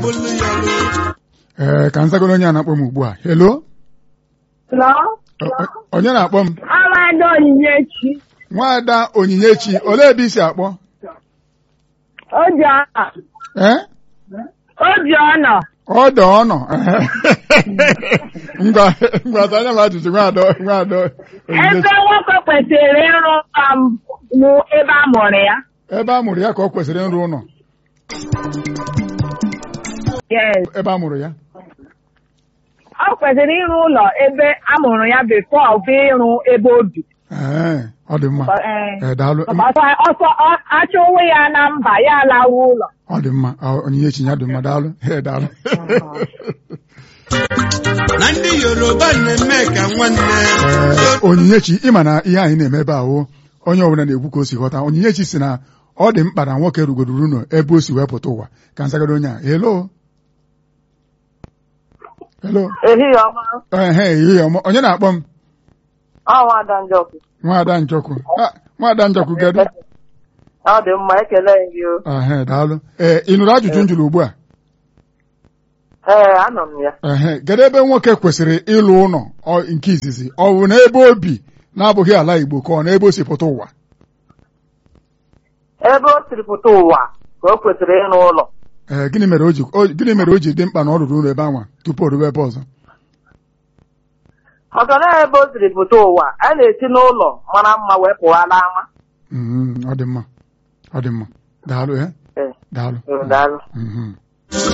ee ka nzagoro onye a na-akpọ m ugbu a helo Hello? O- o- onye na-akpọ m Amada Onyinyechi. nwaada onyinyechi olee ebe i si akpọ Obiọna. ee Obiọna. ọdọ ọnọ ngwa ngwa anya m ajụjụ nwaada nwaada onyinyechi Ebe nwoke kwesịrị ịrụ ụlọ m bụ ebe a mụrụ ya. ebe a mụrụ ya ka ọ kwesịrị ịrụ ụlọ Yes. ebe a mụrụ ya Ọ kwesịrị ịrụ ụlọ ebe a mụrụ ya bifo ọ bụ ịrụ ebe o bi. ee ọ dị mma Ee. ee daalụ Ọsọ ọsọ ọ- achọ onwe ya na mba ya alawa ụlọ. ọ dị mma ọ- onyinyechi ya dị mma daalụ ee daalụ na ndị yoruba na-eme ka nwanne Ee, onyinyechi ịma na ihe anyị na-eme ebe ahụ onye ọbụla na-ekwu ka o si ghọta onyinyechi si na ọ dị mkpa na nwoke rugodoro ụlọ ebe o si wee pụta ụwa ka nzagoro onye a helo helo ehihie ọma ehe ihe ọma onye na-akpọ m ọnwa ada njọkụ nwaada njọkụ Ah, nwaada njọkụ gedu ọ dị mma ekele gị o ehe daalụ ee ị nụrụ ajụjụ m jụrụ ugbu a ee anọ m ya ehe kedu ebe nwoke kwesịrị ịlụ ụlọ ọ- nke izizi ọ bụ na ebe o bi na-abụghị ala Igbo ka ọ na ebe o si pụta ụwa ebe o siri pụta ụwa ka o kwesịrị ịrụ ụlọ ee gịnị mere o ji o- gịnị mere o ji dị mkpa na ọ rụrụ ụlọ ebe anwa tupu o ruwe ebe ọzọ maka na ebe o siri pụta ụwa a na-esi n'ụlọ mara mma wee pụwa n'ama Mhm, ọ dị mma ọ dị mma daalụ eh Ee, daalụ ee, daalụ Mhm.